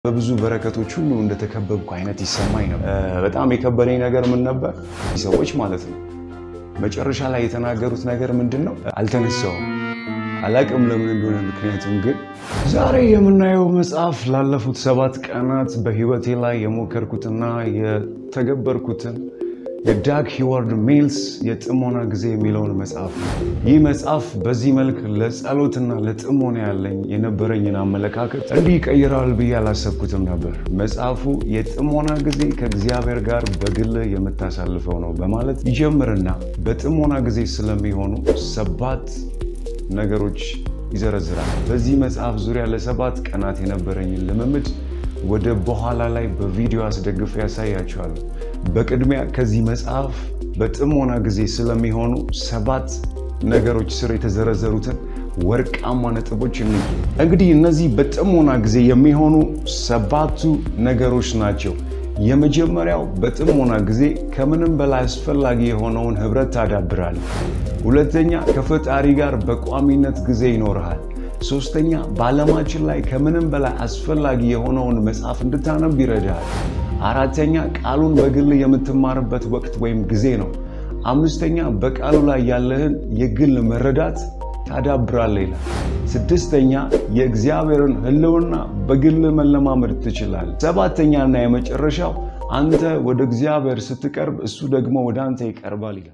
በብዙ በረከቶች ሁሉ እንደተከበብኩ አይነት ይሰማኝ ነበር። በጣም የከበደኝ ነገር ምን ነበር? ሰዎች ማለት ነው መጨረሻ ላይ የተናገሩት ነገር ምንድን ነው? አልተነሳውም። አላቅም ለምን እንደሆነ። ምክንያቱም ግን ዛሬ የምናየው መጽሐፍ ላለፉት ሰባት ቀናት በህይወቴ ላይ የሞከርኩትና የተገበርኩትን የዳግ ሂዋርድ ሚልስ የጥሞና ጊዜ የሚለውን መጽሐፍ ነው። ይህ መጽሐፍ በዚህ መልክ ለጸሎትና ለጥሞና ያለኝ የነበረኝን አመለካከት እንዲህ ይቀይራል ብዬ አላሰብኩትም ነበር። መጽሐፉ የጥሞና ጊዜ ከእግዚአብሔር ጋር በግል የምታሳልፈው ነው በማለት ይጀምርና በጥሞና ጊዜ ስለሚሆኑ ሰባት ነገሮች ይዘረዝራል። በዚህ መጽሐፍ ዙሪያ ለሰባት ቀናት የነበረኝን ልምምድ ወደ በኋላ ላይ በቪዲዮ አስደግፌ ያሳያቸዋለሁ። በቅድሚያ ከዚህ መጽሐፍ በጥሞና ጊዜ ስለሚሆኑ ሰባት ነገሮች ስር የተዘረዘሩትን ወርቃማ ነጥቦች እን እንግዲህ እነዚህ በጥሞና ጊዜ የሚሆኑ ሰባቱ ነገሮች ናቸው። የመጀመሪያው በጥሞና ጊዜ ከምንም በላይ አስፈላጊ የሆነውን ህብረት ታዳብራለህ። ሁለተኛ ከፈጣሪ ጋር በቋሚነት ጊዜ ይኖርሃል። ሶስተኛ በዓለማችን ላይ ከምንም በላይ አስፈላጊ የሆነውን መጽሐፍ እንድታነብ ይረዳሃል። አራተኛ ቃሉን በግል የምትማርበት ወቅት ወይም ጊዜ ነው። አምስተኛ በቃሉ ላይ ያለህን የግል መረዳት ታዳብራለህ ይላል። ስድስተኛ የእግዚአብሔርን ሕልውና በግል መለማመድ ትችላለህ። ሰባተኛ እና የመጨረሻው አንተ ወደ እግዚአብሔር ስትቀርብ እሱ ደግሞ ወደ አንተ ይቀርባል ይላል።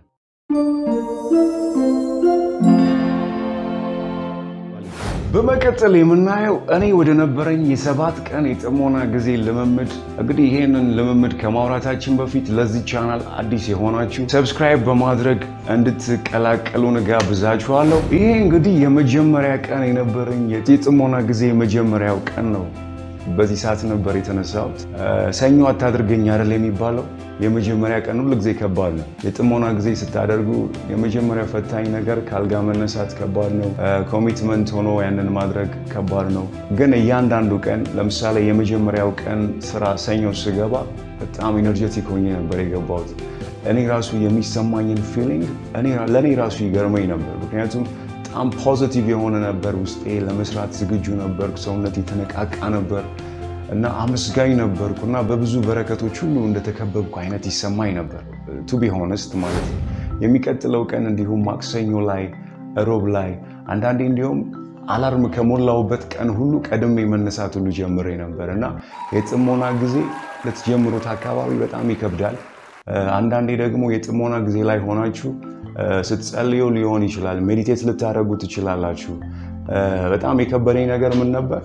በመቀጠል የምናየው እኔ ወደ ነበረኝ የሰባት ቀን የጥሞና ጊዜ ልምምድ። እንግዲህ ይህንን ልምምድ ከማውራታችን በፊት ለዚህ ቻናል አዲስ የሆናችሁ ሰብስክራይብ በማድረግ እንድትቀላቀሉን ጋብዛችኋለሁ። ይሄ እንግዲህ የመጀመሪያ ቀን የነበረኝ የጥሞና ጊዜ የመጀመሪያው ቀን ነው። በዚህ ሰዓት ነበር የተነሳሁት። ሰኞ አታድርገኝ አይደል የሚባለው። የመጀመሪያ ቀን ሁል ጊዜ ከባድ ነው። የጥሞና ጊዜ ስታደርጉ የመጀመሪያ ፈታኝ ነገር ከአልጋ መነሳት ከባድ ነው። ኮሚትመንት ሆኖ ያንን ማድረግ ከባድ ነው። ግን እያንዳንዱ ቀን ለምሳሌ የመጀመሪያው ቀን ስራ ሰኞ ስገባ በጣም ኢነርጀቲክ ሆኜ ነበር የገባሁት። እኔ ራሱ የሚሰማኝን ፊሊንግ ለእኔ ራሱ ይገርመኝ ነበር። ምክንያቱም በጣም ፖዚቲቭ የሆነ ነበር ውስጤ። ለመስራት ዝግጁ ነበርኩ። ሰውነት የተነቃቃ ነበር እና አመስጋኝ ነበርኩ እና በብዙ በረከቶች ሁሉ እንደተከበብኩ አይነት ይሰማኝ ነበር። ቱ ቢ ሆነስት ማለት ነው። የሚቀጥለው ቀን እንዲሁም ማክሰኞ ላይ፣ ሮብ ላይ አንዳንዴ እንዲሁም አላርም ከሞላውበት ቀን ሁሉ ቀድሜ መነሳት ሁሉ ጀምሬ ነበር እና የጥሞና ጊዜ ልትጀምሩት አካባቢ በጣም ይከብዳል። አንዳንዴ ደግሞ የጥሞና ጊዜ ላይ ሆናችሁ ስትጸልዩ ሊሆን ይችላል። ሜዲቴት ልታደርጉ ትችላላችሁ። በጣም የከበደኝ ነገር ምን ነበር?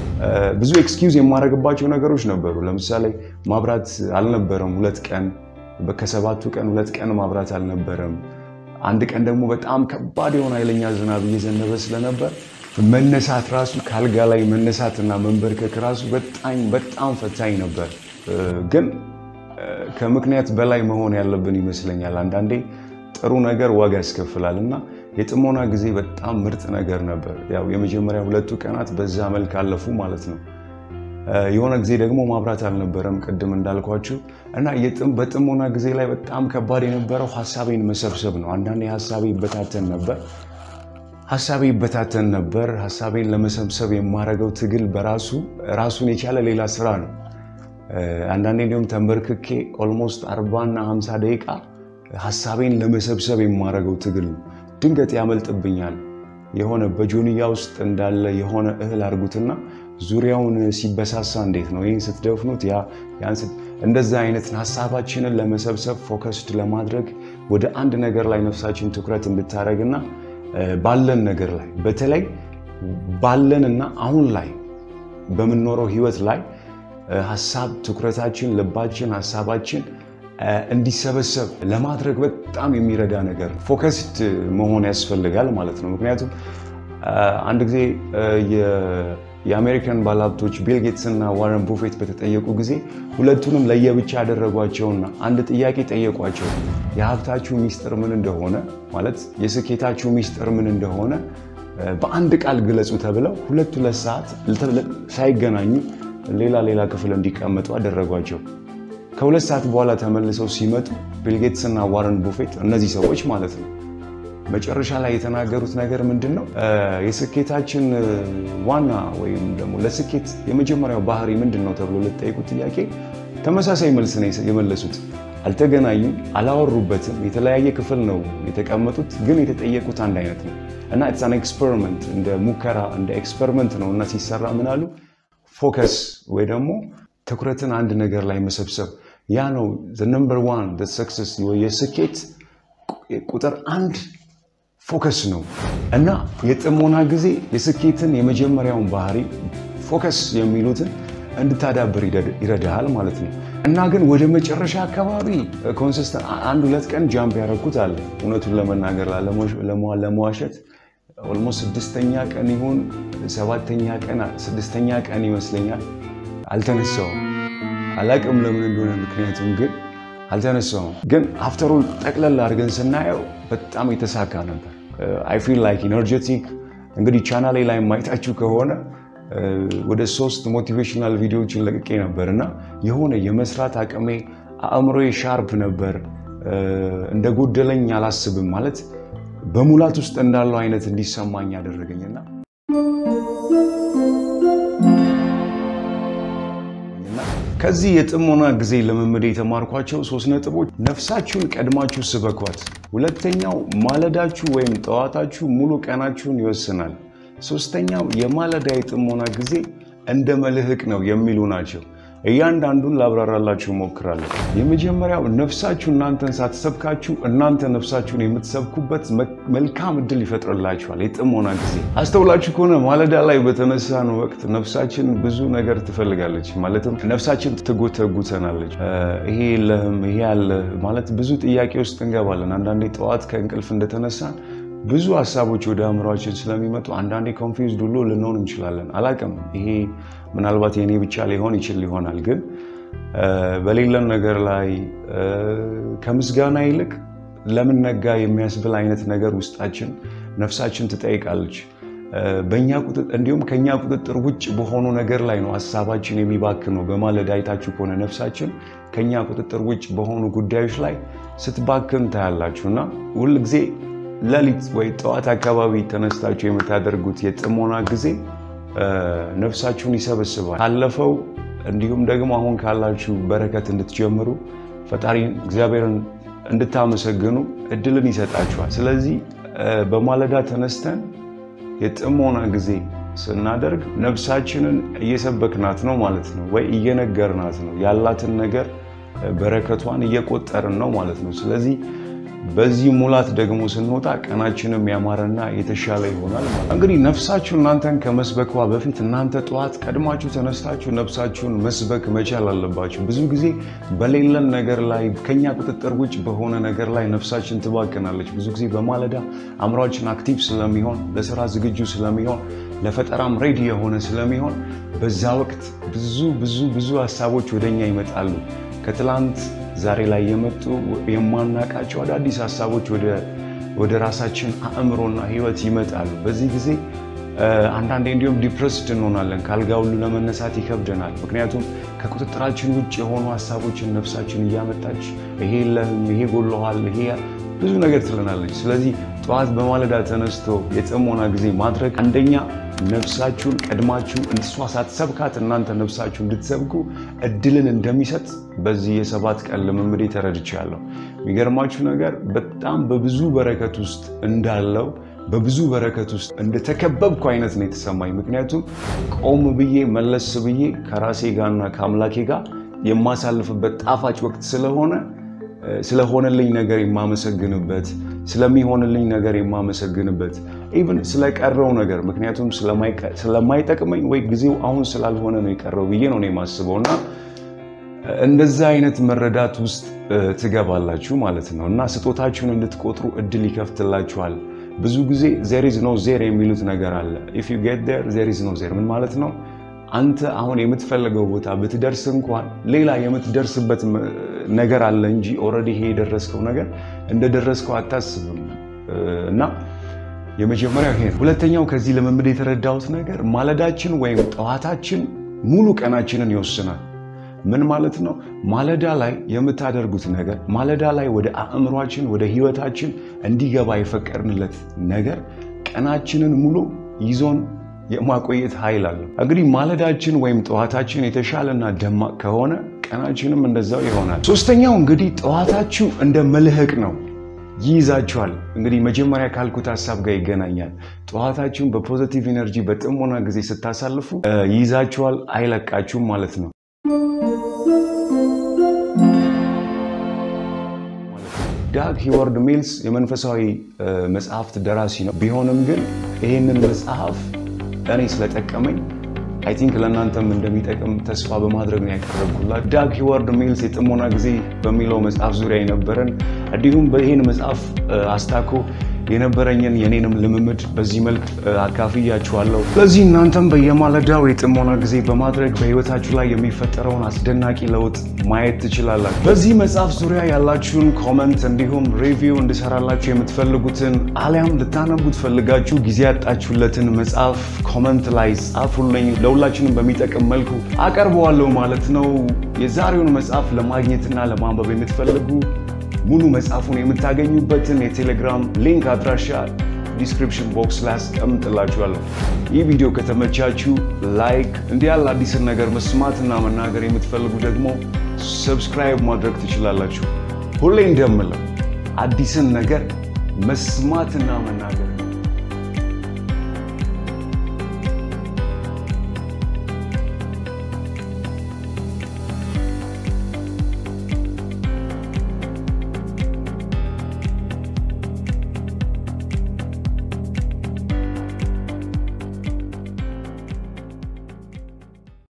ብዙ ኤክስኪውዝ የማደርግባቸው ነገሮች ነበሩ። ለምሳሌ ማብራት አልነበረም ሁለት ቀን፣ ከሰባቱ ቀን ሁለት ቀን ማብራት አልነበረም። አንድ ቀን ደግሞ በጣም ከባድ የሆነ ኃይለኛ ዝናብ እየዘነበ ስለነበር መነሳት ራሱ ከአልጋ ላይ መነሳትና መንበርከክ ራሱ በጣም በጣም ፈታኝ ነበር ግን ከምክንያት በላይ መሆን ያለብን ይመስለኛል። አንዳንዴ ጥሩ ነገር ዋጋ ያስከፍላል እና የጥሞና ጊዜ በጣም ምርጥ ነገር ነበር። ያው የመጀመሪያ ሁለቱ ቀናት በዛ መልክ አለፉ ማለት ነው። የሆነ ጊዜ ደግሞ ማብራት አልነበረም ቅድም እንዳልኳችሁ እና በጥሞና ጊዜ ላይ በጣም ከባድ የነበረው ሀሳቤን መሰብሰብ ነው። አንዳንዴ ሀሳቤ ይበታተን ነበር ሀሳቤ ይበታተን ነበር። ሀሳቤን ለመሰብሰብ የማደርገው ትግል በራሱ ራሱን የቻለ ሌላ ስራ ነው። አንዳንዴ እንዲሁም ተንበርክኬ ኦልሞስት አርባና ሀምሳ ደቂቃ ሀሳቤን ለመሰብሰብ የማደርገው ትግል ነው። ድንገት ያመልጥብኛል። የሆነ በጆንያ ውስጥ እንዳለ የሆነ እህል አድርጉትና ዙሪያውን ሲበሳሳ እንዴት ነው ይህን ስትደፍኑት፣ እንደዛ አይነት ሀሳባችንን ለመሰብሰብ ፎከስድ ለማድረግ ወደ አንድ ነገር ላይ ነፍሳችን ትኩረት እንድታደርግና ባለን ነገር ላይ በተለይ ባለንና አሁን ላይ በምንኖረው ህይወት ላይ ሀሳብ ትኩረታችን፣ ልባችን፣ ሀሳባችን እንዲሰበሰብ ለማድረግ በጣም የሚረዳ ነገር ፎከስድ መሆን ያስፈልጋል ማለት ነው። ምክንያቱም አንድ ጊዜ የአሜሪካን ባለሀብቶች ቢል ጌትስ እና ዋረን ቡፌት በተጠየቁ ጊዜ ሁለቱንም ለየብቻ ያደረጓቸውና አንድ ጥያቄ ጠየቋቸው። የሀብታችሁ ሚስጥር ምን እንደሆነ ማለት የስኬታችሁ ሚስጥር ምን እንደሆነ በአንድ ቃል ግለጹ ተብለው ሁለት ሁለት ሰዓት ሳይገናኙ ሌላ ሌላ ክፍል እንዲቀመጡ አደረጓቸው። ከሁለት ሰዓት በኋላ ተመልሰው ሲመጡ ቢል ጌትስ እና ዋረን ቡፌት እነዚህ ሰዎች ማለት ነው መጨረሻ ላይ የተናገሩት ነገር ምንድን ነው? የስኬታችን ዋና ወይም ደግሞ ለስኬት የመጀመሪያው ባህሪ ምንድን ነው ተብሎ ለተጠየቁት ጥያቄ ተመሳሳይ መልስ ነው የመለሱት። አልተገናኙም፣ አላወሩበትም። የተለያየ ክፍል ነው የተቀመጡት፣ ግን የተጠየቁት አንድ አይነት ነው እና ኢትስ አን ኤክስፐሪመንት እንደ ሙከራ እንደ ኤክስፐሪመንት ነው እና ሲሰራ ምን አሉ? ፎከስ ወይ ደግሞ ትኩረትን አንድ ነገር ላይ መሰብሰብ ያ ነው ነምበር ዋን ሰክሰስ የስኬት ቁጥር አንድ ፎከስ ነው እና የጥሞና ጊዜ የስኬትን የመጀመሪያውን ባህሪ ፎከስ የሚሉትን እንድታዳብር ይረዳሃል ማለት ነው። እና ግን ወደ መጨረሻ አካባቢ ኮንሲስተንት አንድ ሁለት ቀን ጃምፕ ያደረኩት አለ። እውነቱን ለመናገር ለመዋሸት ኦልሞስት ስድስተኛ ቀን ይሁን ሰባተኛ ቀን ስድስተኛ ቀን ይመስለኛል አልተነሳውም። አላቅም ለምን እንደሆነ ምክንያቱም ግን አልተነሳውም። ግን አፍተሩ ጠቅለል አድርገን ስናየው በጣም የተሳካ ነበር። አይ ፊል ላይክ ኢነርጀቲክ። እንግዲህ ቻናሌ ላይ ማየታችሁ ከሆነ ወደ ሶስት ሞቲቬሽናል ቪዲዮዎችን ለቅቄ ነበር እና የሆነ የመስራት አቅሜ አእምሮዬ ሻርፕ ነበር። እንደ ጎደለኝ አላስብም ማለት በሙላት ውስጥ እንዳለው አይነት እንዲሰማኝ ያደረገኝና ከዚህ የጥሞና ጊዜ ልምምድ የተማርኳቸው ሶስት ነጥቦች፣ ነፍሳችሁን ቀድማችሁ ስበኳት። ሁለተኛው ማለዳችሁ ወይም ጠዋታችሁ ሙሉ ቀናችሁን ይወስናል። ሶስተኛው የማለዳ የጥሞና ጊዜ እንደ መልህቅ ነው የሚሉ ናቸው። እያንዳንዱን ላብራራላችሁ እሞክራለሁ። የመጀመሪያው ነፍሳችሁ እናንተን ሳትሰብካችሁ እናንተ ነፍሳችሁን የምትሰብኩበት መልካም እድል ይፈጥርላችኋል። የጥሞና ጊዜ አስተውላችሁ ከሆነ ማለዳ ላይ በተነሳን ወቅት ነፍሳችን ብዙ ነገር ትፈልጋለች። ማለትም ነፍሳችን ትጎተጉተናለች። ይሄ የለህም ይሄ ያለ ማለት ብዙ ጥያቄ ውስጥ እንገባለን። አንዳንዴ ጠዋት ከእንቅልፍ እንደተነሳን ብዙ ሀሳቦች ወደ አእምሯችን ስለሚመጡ አንዳንዴ ኮንፊውዝድ ሁሉ ልንሆን እንችላለን። አላቅም ይሄ ምናልባት የእኔ ብቻ ሊሆን ይችል ይሆናል። ግን በሌለን ነገር ላይ ከምስጋና ይልቅ ለምን ነጋ የሚያስብል አይነት ነገር ውስጣችን ነፍሳችን ትጠይቃለች። በእኛ እንዲሁም ከኛ ቁጥጥር ውጭ በሆኑ ነገር ላይ ነው ሀሳባችን የሚባክነው። በማለዳ አይታችሁ ከሆነ ነፍሳችን ከኛ ቁጥጥር ውጭ በሆኑ ጉዳዮች ላይ ስትባክን ታያላችሁ እና ሁልጊዜ ሌሊት ወይ ጠዋት አካባቢ ተነስታችሁ የምታደርጉት የጥሞና ጊዜ ነፍሳችሁን ይሰበስባል። ካለፈው እንዲሁም ደግሞ አሁን ካላችሁ በረከት እንድትጀምሩ ፈጣሪ እግዚአብሔርን እንድታመሰግኑ እድልን ይሰጣችኋል። ስለዚህ በማለዳ ተነስተን የጥሞና ጊዜ ስናደርግ ነፍሳችንን እየሰበክናት ነው ማለት ነው፣ ወይ እየነገርናት ነው። ያላትን ነገር በረከቷን እየቆጠርን ነው ማለት ነው። ስለዚህ በዚህ ሙላት ደግሞ ስንወጣ ቀናችንም ያማረና የተሻለ ይሆናል ማለት እንግዲህ ነፍሳችሁ እናንተን ከመስበኳ በፊት እናንተ ጠዋት ቀድማችሁ ተነስታችሁ ነፍሳችሁን መስበክ መቻል አለባችሁ። ብዙ ጊዜ በሌለን ነገር ላይ ከኛ ቁጥጥር ውጭ በሆነ ነገር ላይ ነፍሳችን ትባክናለች። ብዙ ጊዜ በማለዳ አእምሯችን አክቲቭ ስለሚሆን፣ ለስራ ዝግጁ ስለሚሆን፣ ለፈጠራም ሬዲ የሆነ ስለሚሆን በዛ ወቅት ብዙ ብዙ ብዙ ሀሳቦች ወደኛ ይመጣሉ ከትላንት ዛሬ ላይ የመጡ የማናቃቸው አዳዲስ ሀሳቦች ወደ ራሳችን አእምሮና ሕይወት ይመጣሉ። በዚህ ጊዜ አንዳንዴ እንዲሁም ዲፕረስድ እንሆናለን። ካልጋ ሁሉ ለመነሳት ይከብደናል። ምክንያቱም ከቁጥጥራችን ውጭ የሆኑ ሀሳቦችን ነፍሳችን እያመጣች ይሄ የለህም፣ ይሄ ጎሎሃል፣ ይሄ ብዙ ነገር ትለናለች። ስለዚህ ጠዋት በማለዳ ተነስቶ የጥሞና ጊዜ ማድረግ አንደኛ ነፍሳችሁን ቀድማችሁ እሷ ሳትሰብካት እናንተ ነፍሳችሁ እንድትሰብኩ እድልን እንደሚሰጥ በዚህ የሰባት ቀን ልምምዴ ተረድቻለሁ። የሚገርማችሁ ነገር በጣም በብዙ በረከት ውስጥ እንዳለው በብዙ በረከት ውስጥ እንደተከበብኩ አይነት ነው የተሰማኝ። ምክንያቱም ቆም ብዬ መለስ ብዬ ከራሴ ጋርና ከአምላኬ ጋር የማሳልፍበት ጣፋጭ ወቅት ስለሆነ ስለሆነልኝ ነገር የማመሰግንበት ስለሚሆንልኝ ነገር የማመሰግንበት ኢቭን ስለቀረው ነገር ምክንያቱም ስለማይጠቅመኝ ወይ ጊዜው አሁን ስላልሆነ ነው የቀረው ብዬ ነው የማስበው እና እንደዛ አይነት መረዳት ውስጥ ትገባላችሁ ማለት ነው እና ስጦታችሁን እንድትቆጥሩ እድል ይከፍትላችኋል። ብዙ ጊዜ ዜር ኢዝ ኖ ዜር የሚሉት ነገር አለ። ኢፍ ዩ ጌት ዜር ዜር ኢዝ ኖ ዜር ምን ማለት ነው? አንተ አሁን የምትፈልገው ቦታ ብትደርስ እንኳን ሌላ የምትደርስበት ነገር አለ እንጂ ኦልሬዲ ይሄ የደረስከው ነገር እንደደረስከው አታስብም። እና የመጀመሪያው ይሄ ነው። ሁለተኛው ከዚህ ልምምድ የተረዳሁት ነገር ማለዳችን ወይም ጠዋታችን ሙሉ ቀናችንን ይወስናል። ምን ማለት ነው? ማለዳ ላይ የምታደርጉት ነገር ማለዳ ላይ ወደ አእምሯችን ወደ ህይወታችን እንዲገባ የፈቀድንለት ነገር ቀናችንን ሙሉ ይዞን የማቆየት ኃይል አለው። እንግዲህ ማለዳችን ወይም ጠዋታችን የተሻለና ደማቅ ከሆነ ቀናችንም እንደዛው ይሆናል። ሶስተኛው እንግዲህ ጠዋታችሁ እንደ መልህቅ ነው፣ ይይዛችኋል። እንግዲህ መጀመሪያ ካልኩት ሀሳብ ጋር ይገናኛል። ጠዋታችሁን በፖዘቲቭ ኤነርጂ በጥሞና ጊዜ ስታሳልፉ ይይዛችኋል፣ አይለቃችሁም ማለት ነው። ዳግ ሂዋርድ ሚልስ የመንፈሳዊ መጽሐፍት ደራሲ ነው። ቢሆንም ግን ይህንን መጽሐፍ እኔ ስለጠቀመኝ አይ ቲንክ ለእናንተም እንደሚጠቅም ተስፋ በማድረግ ነው ያቀረብኩላት። ዳግ ሂዋርድ ሚልስ የጥሞና ጊዜ በሚለው መጽሐፍ ዙሪያ የነበረን እንዲሁም በይህን መጽሐፍ አስታኮ የነበረኝን የኔንም ልምምድ በዚህ መልክ አካፍያችኋለሁ። ስለዚህ እናንተም በየማለዳው የጥሞና ጊዜ በማድረግ በህይወታችሁ ላይ የሚፈጠረውን አስደናቂ ለውጥ ማየት ትችላላችሁ። በዚህ መጽሐፍ ዙሪያ ያላችሁን ኮመንት እንዲሁም ሪቪው እንድሰራላችሁ የምትፈልጉትን አሊያም ልታነቡት ፈልጋችሁ ጊዜ ያጣችሁለትን መጽሐፍ ኮመንት ላይ ጻፉልኝ። ለሁላችንም በሚጠቅም መልኩ አቀርበዋለሁ ማለት ነው። የዛሬውን መጽሐፍ ለማግኘትና ለማንበብ የምትፈልጉ ሙሉ መጽሐፉን የምታገኙበትን የቴሌግራም ሊንክ አድራሻ ዲስክሪፕሽን ቦክስ ላይ አስቀምጥላችኋለሁ። ይህ ቪዲዮ ከተመቻችሁ ላይክ፣ እንዲህ ያለ አዲስን ነገር መስማትና መናገር የምትፈልጉ ደግሞ ሰብስክራይብ ማድረግ ትችላላችሁ። ሁሌ እንደምለው አዲስን ነገር መስማትና መናገር